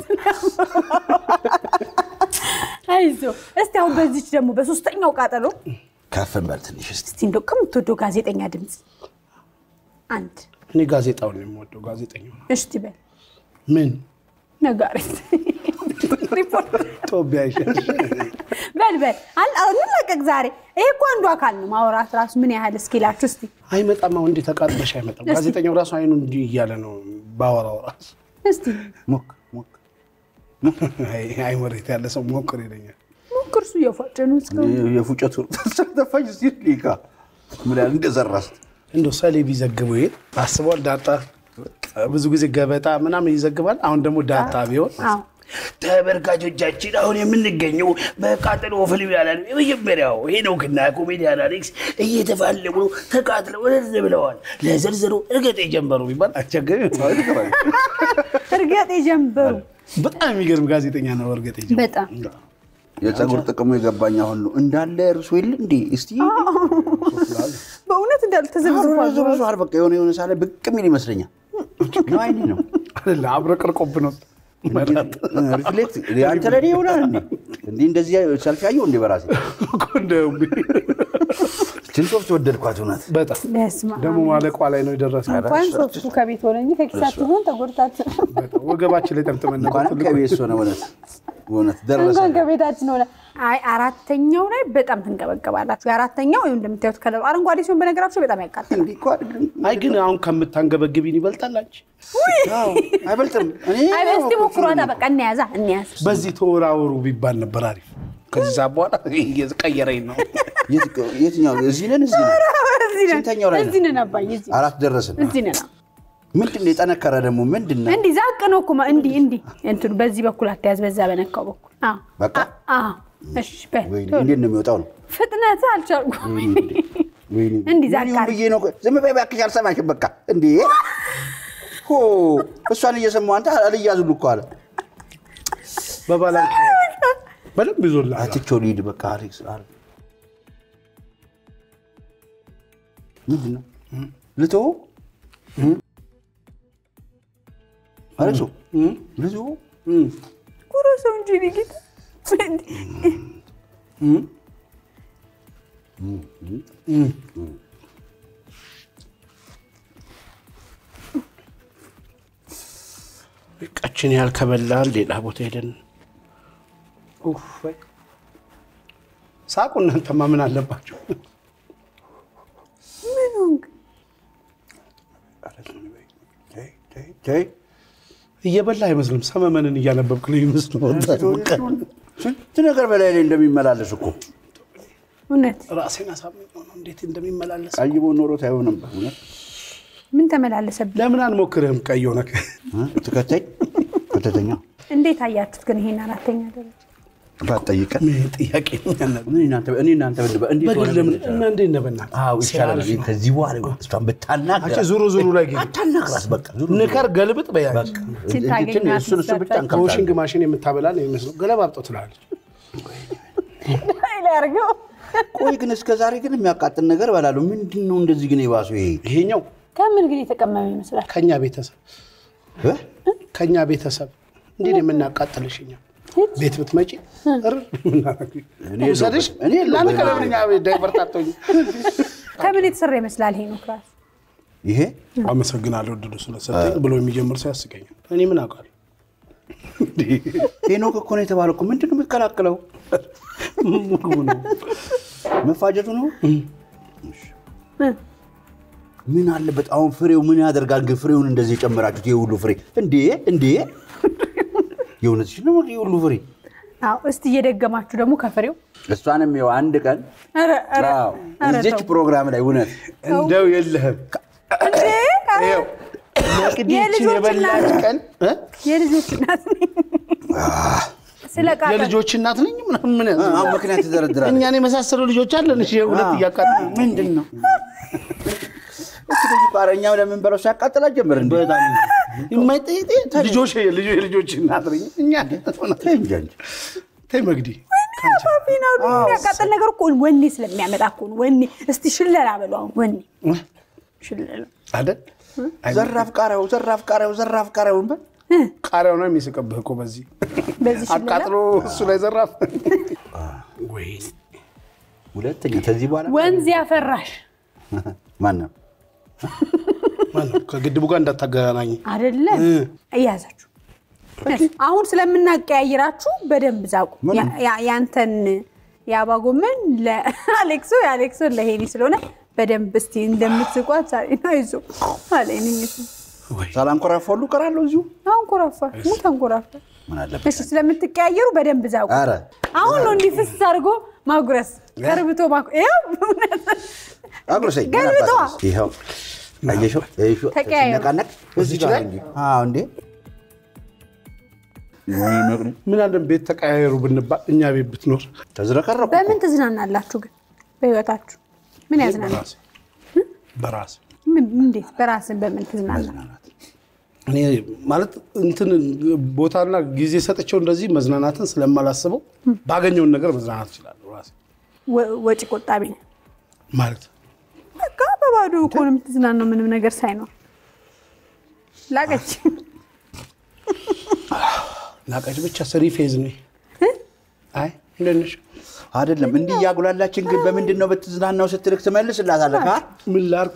አይዞህ። እስቲ አሁን በዚች ደግሞ በሶስተኛው ቃጠሎ ከፍ እንበል ትንሽ እስኪ። እስቲ እንደው ከምትወደው ጋዜጠኛ ድምፅ አንድ እኔ ጋዜጣውን ነው የምወደው። ጋዜጠኛው ነው። እስቲ በል ምን ነጋሪት ሪፖርት ጦቢያ ይሻል። በል በል አል- እንለቀቅ ዛሬ። ይሄ እኮ አንዱ አካል ነው። ማውራት ራሱ ምን ያህል እስኪላችሁ እስቲ አይመጣም። አሁን እንዴ ተቃጥለሽ አይመጣም። ጋዜጠኛው ራሱ አይኑ እንዲህ እያለ ነው ባወራው ራሱ እስቲ ሞክ ሞክ አይ- አይ መሬት ያለ ሰው ሞክር ይለኛል። ሞክር። እሱ እየፏጨ ነው እስካሁን። የፉጨቱ ተፋጅ ሲል ሊካ ምን ያህል እንደዘራስ እንደው ሰሌ ቢዘግቡ ይሄ አስበዋል። ዳጣ ብዙ ጊዜ ገበጣ ምናምን ይዘግባል። አሁን ደግሞ ዳጣ ቢሆን አዎ ተመልካቾቻችን አሁን የምንገኘው በቃጠሎ ፊልም ያላል የመጀመሪያው ሄኖክና ኮሜዲያን አሌክስ እየተፋለሙ ነው። ተቃጥለው እርዝ ብለዋል። ለዝርዝሩ እርገጥ የጀመሩ ቢባል አስቸጋሪ ነው። እርገጥ የጀንበሩ በጣም የሚገርም ጋዜጠኛ ነው። እርግጥ ይጀምር። በጣም የፀጉር ጥቅሙ የገባኝ አሁን ነው እንዳለ እርሶ የለ እንዴ እስቲ በእውነት እንዳል ተዘብዝፏል። ብዙ በቃ የሆነ የሆነ ሳለ ብቅ የሚል ይመስለኛል ነው አይኔ ነው አይደለ አብረቅርቆብ ነው። ሪፍሌክት አንተ ለኔ ይሆናል እንዴ እንዲህ እንደዚህ ሰልፊ ያየው እንዴ በራሴ እኮ እንደው ችንሶፍት ወደድኳት እውነት በስመ አብ። ደግሞ ማለቋ ላይ ነው የደረሰ። እንኳን ሶፍቱ ከቤት ሆነ እንጂ ከኪሳችሁ ቢሆን ተጎድታችሁ ወገባችን ላይ ጠምጥመን ነበር። እንኳንም ከቤት ሆነ እውነት እውነት ደረሰ እንኳን ከቤታችን ሆነ። አይ አራተኛው ላይ በጣም ትንገበገባላችሁ። የአራተኛው ይኸው እንደምታዩት ከለሩ አረንጓዴ ሲሆን በነገራችሁ በጣም ያቃጥላል። እንዲህ እኮ አይደለም አይ ግን አሁን ከምታንገበግቢን ይበልጣል አንቺ። አዎ፣ አይበልጥም እኔ አይ እስቲ ሞክሯታ። በቃ እንያዛ እንያዝ። በዚህ ተወራወሩ ቢባል ነበር አሪፍ። ከዚህ ሰዓት በኋላ ቀየረኝ ነው። የት- የትኛው እዚህ ነን እዚህ ነን እዚህ ነን፣ ስንተኛው ላይ ነው? እዚህ ነን አባዬ፣ እዚህ አራት ደረስን እዚህ ነን። ምንድን ነው የጠነከረ ደግሞ ምንድን ነው እንዲህ ዛቅ ነው እኮ ማ- እንዲህ እንዲህ እንትኑ በዚህ በኩል አትያዝ፣ በዛ በነካው በኩል አዎ፣ በቃ? አዎ። እሺ በል ወይ ቶሎ። እንዴት ነው የሚወጣው ነው ፍጥነት አልቻልኩም። ወይኔ እንዲህ ዛቅ ምን ይሁን አድርግ። ብዬ ነው ዝም በይ እባክሽ አልሰማሽም በቃ እንዴ ሆ እሷን እየሰማሁ አንተ አልያዙልህ እኮ አለ በባላንክ በደንብ ይዞልሃል። አትቼው ልሂድ በቃ አሌክስ አለ ምንድን ነው ልተወው አሌክሶ ልተወው ጉረሰው እንጂ እኔ ጌታ ቀችን ያህል ከበላን ሌላ ቦታ ሄደን ኡፍ፣ ወይ ሳቁ። እናንተማ ምን አለባቸው? ምን ሆንክ? ተይ ተይ ተይ እየበላ አይመስልም። ሰመመንን እያነበብክ ነው ይመስል ስንት ነገር በላይ ላይ እንደሚመላለስ እኮ እውነት ራሴን አሳምኘው ነው እንዴት እንደሚመላለስ። ቀይቦ ኖሮ ታይሆን ነበር እውነት ምን ተመላለሰብኝ? ለምን አንሞክርህም? ቀይ ሆነ እ? ትከተኝ ከተተኛ እንዴት አያችሁት ግን ይሄን አራተኛ ደረጃ? ባትጠይቀን ጥያቄ ነው ያለው። እኔ እናንተ እኔ እናንተ ብንበ- እንዴት ሆነ በግል ብንል እና እንዴት ነህ በእናትህ? አዎ ይቻላል። ሲያልፍ ነው። ከዚህ በኋላ እሷን ብታናግራት አንቺ ዙሩ ዙሩ ላይ ግን አታናግራት በቃ ዙሩ ዙሩ። ንከር ገልብጥ በያች ችን ታገኛት እሱን እሱ ብቻ እንከብታለን። ከወሽንግ ማሽን የምታበላ ነው የሚመስለው። ገለባብጦ ትላለች። ላይ አድርገው ቆይ ግን እስከ ዛሬ ግን የሚያቃጥል ነገር እበላለሁ። ምንድን ነው እንደዚህ ግን የባሱ ይሄ ይሄኛው ከምን ግን የተቀመመ ይመስላል? ከኛ ቤተሰብ እ? ከኛ ቤተሰብ እንዴት ነው የምናቃጥልሽ? እኛ ቤት ብትመጪ እር እኔ ውሰድሽ የለሁበትም። እኔ የለሁበትም። ለምን ከለምኛ ዳይቨርታቶኝ ከምን የተሰራ ይመስላል? ይሄ ነው ክላስ ይሄ አመሰግናለሁ ድሉ ስለሰጠኝ ብሎ የሚጀምር ሰው ያስቀኛል። እኔ ምን አውቃለሁ? ሄኖክ እኮ ነው የተባለው እኮ ምንድን ነው የምትቀላቅለው? ምግቡ ነው። መፋጀቱ ነው። ምን አለበት አሁን ፍሬው ምን ያደርጋል? ግን ፍሬውን እንደዚህ የጨመራችሁት የሁሉ ፍሬ እንዴ እንዴ! የእውነትሽን ነው ይሄ ሁሉ ፍሬ? አዎ። እስቲ እየደገማችሁ ደግሞ ከፍሬው እሷንም ይኸው አንድ ቀን ኧረ ኧረ አዎ፣ ኧረ እዚች ተው። ፕሮግራም ላይ እውነት እንደው የለህም እንዴ! ኧረ ይኸው ቅዲችን የልጆች የበላች እናት። ቀን እ? የልጆች እናት ነኝ። ስለ ቃጠል የልጆች እናት ነኝ ምናምን ምን ያዝ- አሁን ምክንያት ትደረድራለህ። እኛን የመሳሰሉ ልጆች አለን። እሺ ሁለት እያቃጠሉ ምንድን ነው እሱ ልጅ እኮ ኧረ እኛም ለምን በለው ሲያቃጥላ ጀምር እንዴ የማይጠይቅ ልጆች ልጆ- የልጆች እናት ነኝ እኛ ተይ እንጂ አንቺ። ተይ መግዲ ፊናሉ የሚያቃጠል ነገር እኮ ወኔ ስለሚያመጣ እኮ ነው። ወኔ እስቲ ሽለላ በሉ አሁን ወኔ ሽለላ አይደል ዘራፍ ቃሪያው ዘራፍ ቃሪያው ዘራፍ ቃሪያውን በል ቃሪያው ነው የሚስቅብህ እኮ በዚህ በዚህ ሽለላ አቃጥሎ እሱ ላይ ዘራፍ ወይ ሁለተኛ ከዚህ በኋላ ወንዝ ያፈራሽ ማን ነው ማነው? ከግድቡ ጋር እንዳታገናኝ። አይደለም እያዛችሁ አሁን ስለምናቀያይራችሁ በደንብ ዛቁ። ያ- ያ- ያንተን የአባ ጎመን ለአሌክሶ የአሌክሶን ለሄኒ ስለሆነ በደንብ እስቲ እንደምትስቋት ዛሬ ነው ይዞ አለኝ። ሳላንኮራፋ ሁሉ እቀራለሁ እዚሁ። አንኮራፋ ሙት አንኮራፋ። ምን አለበት? እሺ ስለምትቀያየሩ በደንብ ዛቁ። ኧረ አሁን ነው እንዲህ ፍስስ አድርጎ ማጉረስ ቀርብቶ ማጉ ይኸው አጉርሰኝ። ምን ገልብጧ። አባትህ? ይኸው አየሽው? ይኸው ተቀያየሩ። ሲነቃነቅ እዚህ ጋር እንጂ። አዎ እንዴ ምን አለን ቤት ተቀያየሩ ብንባል እኛ ቤት ብትኖር ተዝረከረኩ። በምን ትዝናናላችሁ ግን በህይወታችሁ? ምን ያዝናናል? በራሴ በራሴ ምን- እንዴት በራስን በምን ትዝናና? እኔ ማለት እንትን ቦታና ጊዜ ሰጥቼው እንደዚህ መዝናናትን ስለማላስበው ባገኘውን ነገር መዝናናት እችላለሁ ራሴ ወ- ወጪ ቆጣቢ ነው። ማለት በቃ በባዶ እኮ ነው የምትዝናናው ምንም ነገር ሳይኖር። ላቀች ናቃጭ ብቻ ስሪ ፌዝ ነው። አይ እንደት ነሽ? አይደለም እንዲህ እያጉላላችን ግን በምንድን ነው በትዝናናው ስትልክ ትመልስላታለህ? ካ ምን ላርክ?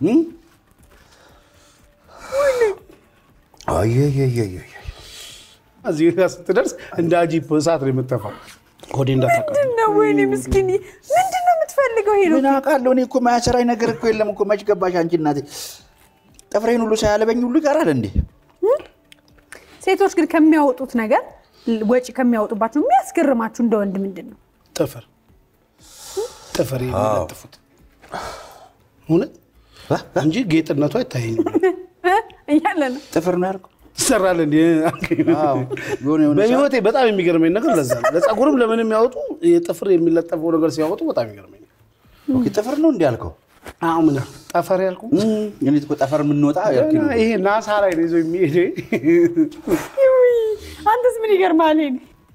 አየየየየ እዚህ ጋር ስትደርስ እንደ አጂፕ እሳት ነው የምትተፋው። ሆዴ እንዳታቀ ምንድን ነው ወይኔ ምስኪን ምንድን ነው የምትፈልገው? ሄዶ ምን አውቃለሁ እኔ እኮ ማያሰራኝ ነገር እኮ የለም እኮ መች ገባሽ አንቺ እናቴ። ጥፍሬን ሁሉ ሳያለበኝ ሁሉ ይቀራል እንዴ? ሴቶች ግን ከሚያወጡት ነገር ወጪ ከሚያወጡባቸው የሚያስገርማችሁ እንደ ወንድ ምንድን ነው? ጥፍር ጥፍር የሚለጥፉት እውነት እንጂ ጌጥነቱ አይታየኝም። እ? እያለ ነው ጥፍር ነው ያልኩህ? ትሰራለህ እንዲ አዎ። የሆነ የሆነ በህይወቴ በጣም የሚገርመኝ ነገር ለዛ ነው። ለፀጉርም ለምን የሚያወጡ የጥፍር የሚለጠፈው ነገር ሲያወጡ በጣም ይገርመኝ። ኦኬ፣ ጥፍር ነው እንዲ ያልከው? አሁን ምን ያልኩ? ጠፈር ያልኩ እም፣ እኔ እኮ ጠፈር የምንወጣ ያልክ ነው። ይሄ ናሳ ላይ ነው ይዞ የሚሄድ ውይ፣ አንተስ ምን ይገርማል? ሄኒ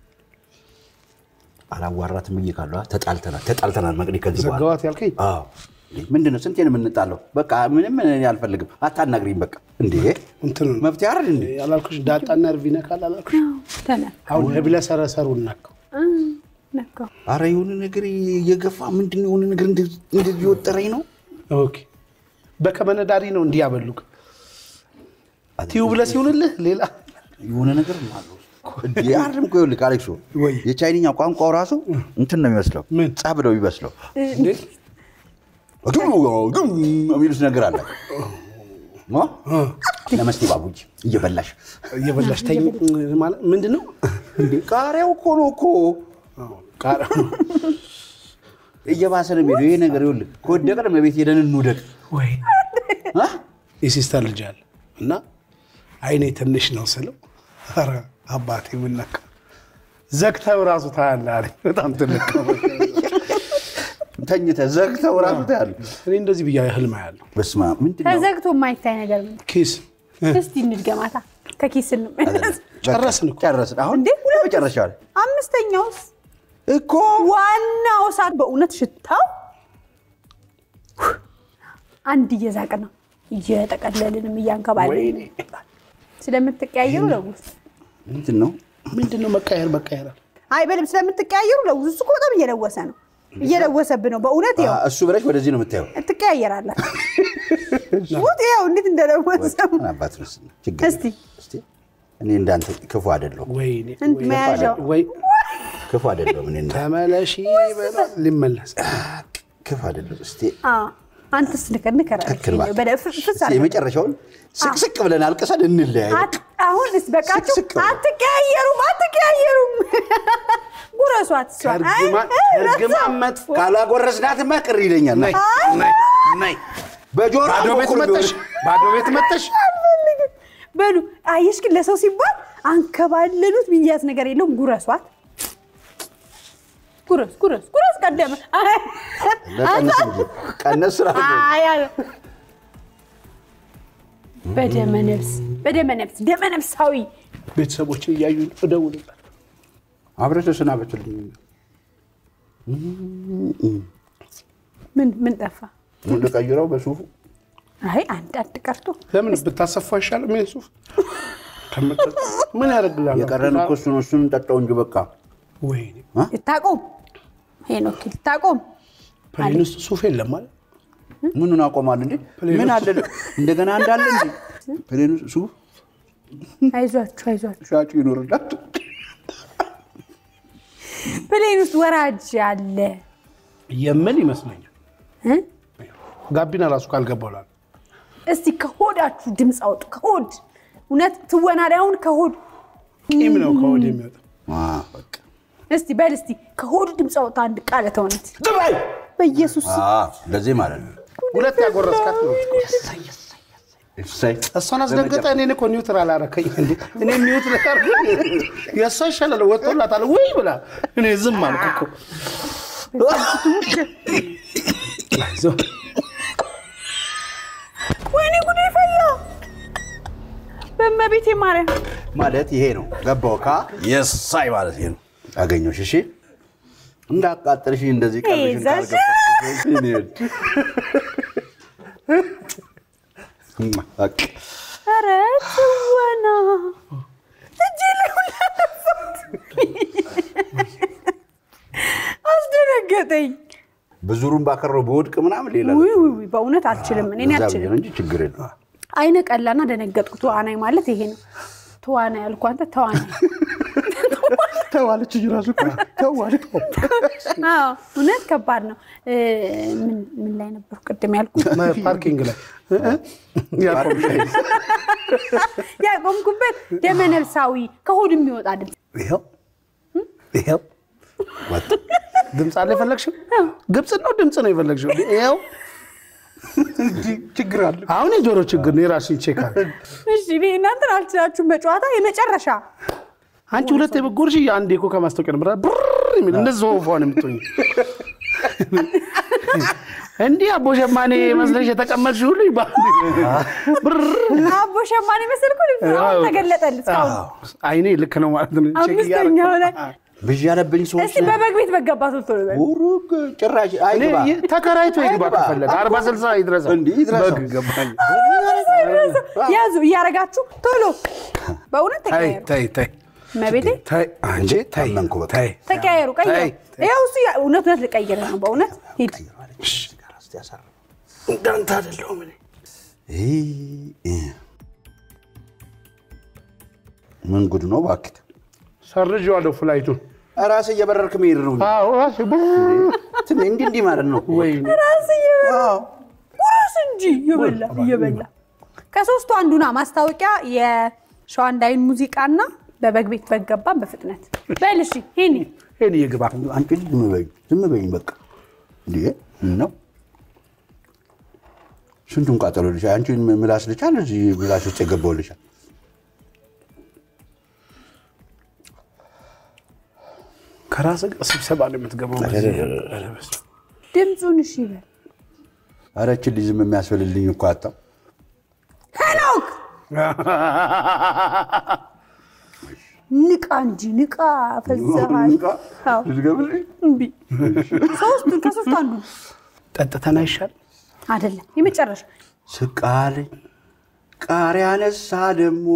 አላዋራትም ብዬ ካለሁ ተጣልተናል፣ ተጣልተናል መቅዲ ከዚህ በኋላ ዘጋዋት ያልከኝ አዎ ምንድን ነው? ስንቴ ነው የምንጣለው? በቃ ምንም እኔ አልፈልግም። አታናግሪኝ በቃ። እንዴ እንትን መፍትሄ አይደል እንዴ? ያላልኩሽ ዳጣና እርቪ ነካል አላልኩሽ? ተነ አሁን ህብለ ሰረሰሩ እናከው ነካው አረ የሆነ ነገር እየገፋ ምንድን ነው የሆነ ነገር እንደዚህ እንደዚህ የወጠረኝ ነው። ኦኬ በከመነዳሪ ነው እንዲህ ያበሉክ ቲዩብ ብለህ ሲሆንልህ ሌላ የሆነ ነገር አለ እንዴ አይደለም እኮ ይኸውልህ አሌክሶ ወይ? የቻይንኛ ቋንቋው ራሱ እንትን ነው የሚመስለው ምን? ጸብ ነው የሚመስለው እንዴ ግም ግም የሚሉት ነገር አለ ሞ? ነመስቴ ባቡጅ እየበላሽ እየበላሽ ተኝ ማለት ምንድን ነው? እንዴ ቃሪያው እኮ ነው እኮ ቃሪያ እየባሰ ነው የሚሄደው ይሄ ነገር ይኸውልህ ከወደቀን በቤት ሄደን እንውደቅ ወይ አ? የሲስተር ልጅ አለ እና አይኔ ትንሽ ነው ስለው ኧረ አባቴ ምነካ ዘግተው ራሱ ታያለህ አለኝ። በጣም ትልቅ ነው። ተኝተህ ዘግተው ራሱ ታያለህ እኔ እንደዚህ ብያ ህልም ያለው በስመ አብ ምንድን ነው ተዘግቶ የማይታይ ነገር ምን? ኪስ እስቲ እንድገማታ ከኪስ እንመለስ። ጨረስን እኮ። ጨረስን አሁን እንዴ ሁለት መጨረሻ ላይ አምስተኛውስ እኮ ዋናው እሳት በእውነት ሽታው አንድ እየዛቅ ነው እየጠቀለልንም እያንከባለን ስለምትቀያየሩ ለውዝ ምንድን ነው ምንድን ነው መቃየር መቃየር አለ። አይ በደምብ ስለምትቀያየሩ ለውዝ እሱ እኮ በጣም እየለወሰ ነው እየለወሰብህ ነው በእውነት ይኸው እሱ ብለሽ ወደዚህ ነው የምታየው ትቀያየራለህ ውጥ ይኸው እንዴት እንደለወሰው ምን አባት ነው እሱ? ችግር እስቲ የለም። እስቲ እኔ እንዳንተ ክፉ አይደለሁም ወይኔ እንት መያዣው ወይ ክፉ አይደለሁም እኔ እንዳ- ተመለሺ በለው ሊመለስ ክፉ አይደለሁም እስቲ አዎ፣ አንተስ ንከር ንከር አለች። ትክክል እባክህ። በደ- ፍ- ፍስ እስቲ አድርገህ። የመጨረሻውን ስቅስቅ ብለን አልቅሰን እንለያይ አት- አሁንስ በቃችሁ ስቅ ስቅ በል። አትቀያየሩም አትቀያየሩም ጉረሷት እሷ ከእርግማን አይ፣ አይ፣ ከእርግማን መጥፎ ካላጎረስናትማ ቅር ይለኛል ነይ ነይ ነይ በጆሮ ባዶ ቤት በኩል መጠሽ ቢሆን- ባዶ ቤት መጠሽ አልፈልግም። በሉ አየሽ ግን ለሰው ሲባል አንከባለሉት ሚያዝ ነገር የለውም ጉረሷት ጉረስ ጉረስ ጉረስ ቀደመ አይ፣ ለቀንስ እንጂ ቀነስ ስራ አይ አለ። በደመ ነፍስ በደመ ነፍስ ደመ ነፍሳዊ ቤተሰቦችን እያዩ እደውልላት አብረህ ተሰናበቱልኝ ምን ምን ጠፋ? ልቀይረው በሱፉ አይ አንድ አንድ ቀርቶ ለምን ብታሰፋ አይሻልም? ይሄን ሱፍ ከምትጠጣ ምን ያደርግላል? የቀረን እኮ እሱ ነው እሱን እንጠጣው እንጂ በቃ ወይኔ ልታቆም ሄኖክ ልታቆም ፕሌን ውስጥ ሱፍ የለም ማለት ምኑን አቆማል እንዴ? ምን አለ እንደገና እንዳለ እንዴ? ፕሌኑ ሱፍ አይዟችሁ አይዟችሁ። ሻጩ ይኖርላት ፕሌን ውስጥ ወራጅ አለ የምን ይመስለኛል እ? ጋቢና ራሱ ካልገባውላል እስቲ ከሆዳችሁ ድምፅ አውጡ። ከሆድ እውነት ትወና ላይ አሁን ከሆድ ቂም ነው ከወድ የሚወጣ በቃ እስቲ በል እስቲ ከሆድ ድምፅ አውጣ አንድ ቃለ ተውነት በኢየሱስ ስም። አዎ፣ እንደዚህ ማለት ነው። ሁለት ያጎረስካት ነው እሰይ እሷን አስደንግጠህ እኔን እኮ ኒውትራል አደረከኝ እንዴ እኔ ኒውትራል የእሷ ይሻላል ወጥቶላታል ወይ ብላ እኔ ዝም አልኩ እኮ አይዞህ ወይኔ ጉዴ ፈላ። በእመቤቴ ማርያም ማለት ይሄ ነው። ገባው ካ የሳይ ማለት ይሄ ነው። አገኘሁሽ። እሺ እንዳቃጠልሽ እንደዚህ ቀልሽን ይዘሽ። ካልገባሽ እኔ ወድ- በቃ ኧረ ትወና እጄ ላይ ሁላ ነፋት። አስደነገጠኝ። ብዙሩን ባከረው በወድቅ ምናምን ሌላ ውይ ውይ ውይ፣ በእውነት አልችልም። እኔ እዛ ብዬ አልችልም። ነው እንጂ ችግር የለም። አይነ ቀላና ደነገጥኩ። ተዋናይ ማለት ይሄ ነው። ተዋናይ ያልኩ አንተ ተዋናይ። ተዋለች እንጂ ራሱ እኮ ተዋለ። አዎ እውነት ከባድ ነው። እ፣ ምን ምን ላይ ነበርኩ ቅድም ያልኩት? ፓርኪንግ ላይ ያቆምሽ ያቆምኩበት ደመነፍሳዊ ከሆድ የሚወጣ ድምፅ ይኸው ይኸው ወጥ ድምፅ አለ የፈለግሽው ግብፅ ነው ድምፅ ነው የፈለግሽው ይኸው ችግር አለ። አሁን የጆሮ ችግር ነው የራስሽን ቼክ አድርጊ እሺ እኔ እናንተን አልችላችሁም። በጨዋታ የመጨረሻ አንቺ ሁለት የበጎርሽ አንዴ እኮ ከማስታወቂያ ነበር ብር የሚል እንደዚህ ወፏን የምትሆኝ እንዲህ አቦ ሸማኔ መስለሽ የተቀመጥሽ ሁሉ በአንድ ብር አቦ ሸማኔ መሰልኩ። አሁን ተገለጠል። እስካሁን አይኔ ልክ ነው ማለት ነው ቼክ አምስተኛው ላይ ብዥ ያለብኝ ሰዎች እስቲ በበግ ቤት በገባ ቶሎ በል። ሩቅ ጭራሽ አይግባ እኔ ተከራይቶ ይግባ አይግባ። ከፈለገ አርባ ስልሳ ይድረሰው እንዲህ ይድረሰው። በግ ገባኝ ያዙ እያረጋችሁ ቶሎ በእውነት ተይ ተቀያየሩ። ተይ ተይ መቤቴ ተይ አንቺ ተይ አመንኩ በቃ። ተይ ተቀያየሩ። ቀይሩ። ተይ፣ ይኸው እሱ ያ- እውነት እውነት ልቀይር ነው በእውነት ሂድ። እንዳንተ አይደለሁም እኔ ምን ጉድ ነው እባክህ። ሰርዤዋለሁ ፍላይቱን ራስህ እየበረርክ መሄድ ነው። አዎ እራሴ ብር እንዲህ እንዲህ እንዲህ ማለት ነው። ወይኔ ራስ እየበላ አዎ። ቁረስ እንጂ እየበላ እየበላ ከሶስቱ አንዱና ማስታወቂያ የሸዋንዳይን ሙዚቃና በበግ ቤት በገባን በፍጥነት በል እሺ ይሄኔ ይሄን ይግባ አንቺ ዝም በይኝ፣ ዝም በይኝ በቃ። እንዴ ምን ነው ስንቱን ቃጠሎ ልሻ አንቺን ምላስ ልቻል እዚህ ምላስ ውስጥ የገባው ልሻል ከራስህ ጋር ስብሰባ ነው የምትገባው በዚህ። ኧረ በስመ አብ። ድምፁን እሺ ይበል ኧረ ይህችን ልጅ ዝም የሚያስፈልልኝ እኮ አጣሁ። ሄኖክ ንቃ እንጂ ንቃ ፈዘሃል አዎ ልትገብልኝ? እምቢ ሶስቱን ከሶስቱ አንዱ ጠጥተን አይሻል አይደለም የመጨረሻ ስቃለኝ ቃሪያ ነሳ ደግሞ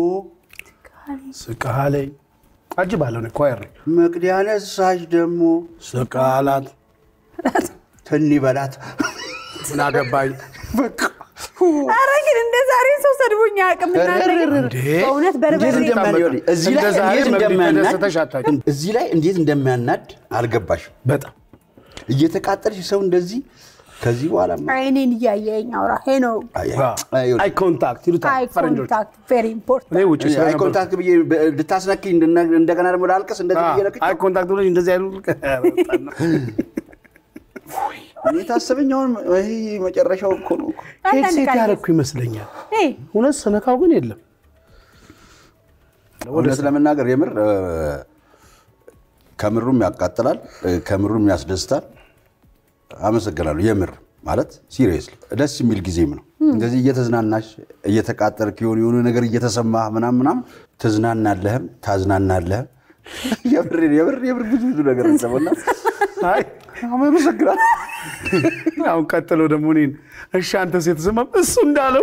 ስቃለኝ አጅባለሁ እኔ ኳየር ነኝ መቅዲያ ነሳች ደግሞ ስቃላት ትን በላት ምን አገባኝ ኧረ ግን እንደ ዛሬ ሰው ሰድቦኝ አያውቅም እናንተ ግን እንዴ! በእውነት በርበሬ እንዴት እንደሚያናድ እዚህ ላይ እንደ ዛሬ እንዴት መግቢያ እንደሚያናድ ተደስተሽ አታውቂም። እዚህ ላይ እንዴት እንደሚያናድ አልገባሽም። በጣም እየተቃጠልሽ ሰው እንደዚህ ከዚህ በኋላ አይኔን እያየኝ አውራ ሄኖክ አይ ኮንታክት ይሉታል አይ ፈረንጆች ኮንታክት ቬሪ ኢምፖርታንት እኔ ውጭ አይ ስለነበርኩ ኮንታክት ብዬ ልታስነኪኝ እንደገና ደግሞ ላልቅስ እንደዚህ ብዬ ለቅቄ አይ ኮንታክት ብለሽ እንደዚህ አይሉ እኔ ታሰበኝ አሁን ይሄ መጨረሻው እኮ ነው እኮ። ሄድሴት ያደረኩ ይመስለኛል እውነት ስነካው ግን የለም እውነት ለመናገር የምር እ፣ ከምሩም ያቃጥላል እ፣ ከምሩም ያስደስታል። አመሰግናለሁ። የምር ማለት ሲሪየስሊ ደስ የሚል ጊዜም ነው። እንደዚህ እየተዝናናሽ እየተቃጠልክ የሆነ የሆነ ነገር እየተሰማ ምናም ምናም ትዝናናለህም ታዝናናለህም። የምር የምር የምር ብዙ ብዙ ነገር ሰበና አይ አመሰግናለሁ። አሁን ቀጥሎ ደግሞ እኔን እሺ አንተ ሴት ስማ እሱ እንዳለው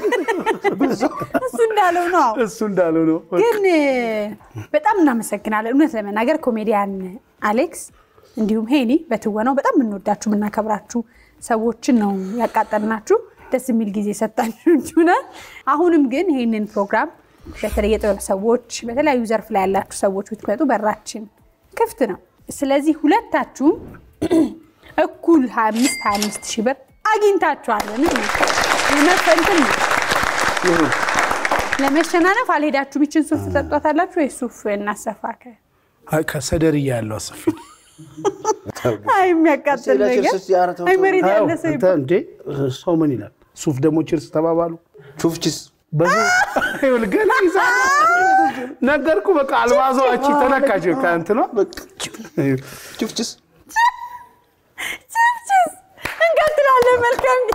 እሱ እንዳለው ነው እሱ እንዳለው ነው ግን በጣም እናመሰግናለን። እውነት ለመናገር ኮሜዲያን አሌክስ እንዲሁም ሄኒ በትወናው በጣም የምንወዳችሁ የምናከብራችሁ ሰዎችን ነው ያቃጠልናችሁ። ደስ የሚል ጊዜ ሰጣችሁናል። አሁንም ግን ይህንን ፕሮግራም በተለይ የጥበብ ሰዎች፣ በተለያዩ ዘርፍ ላይ ያላችሁ ሰዎች ብትመጡ በራችን ክፍት ነው። ስለዚህ ሁለታችሁም እኩል 25 25 ሺህ ብር አግኝታችኋል። የመፈንትን ነው ለመሸናነፍ አልሄዳችሁም። ይችን ሱፍ ትጠጧታላችሁ ወይ ሱፍ እናሰፋ ከ አይ ከሰደርያ ያለው አሰፊ አይ የሚያቃጥል ነገር አይ መሬት ያለ ሰው አንተ እንዴ ሰው ምን ይላል? ሱፍ ደግሞ ችርስ ተባባሉ። ቹፍችስ ይኸውልህ ገና ይዛ ነገርኩ። በቃ አልባዛዋች ተነካች ከእንትኗ ቹፍችስ ችፕችስ እንቀጥላለን። መልካም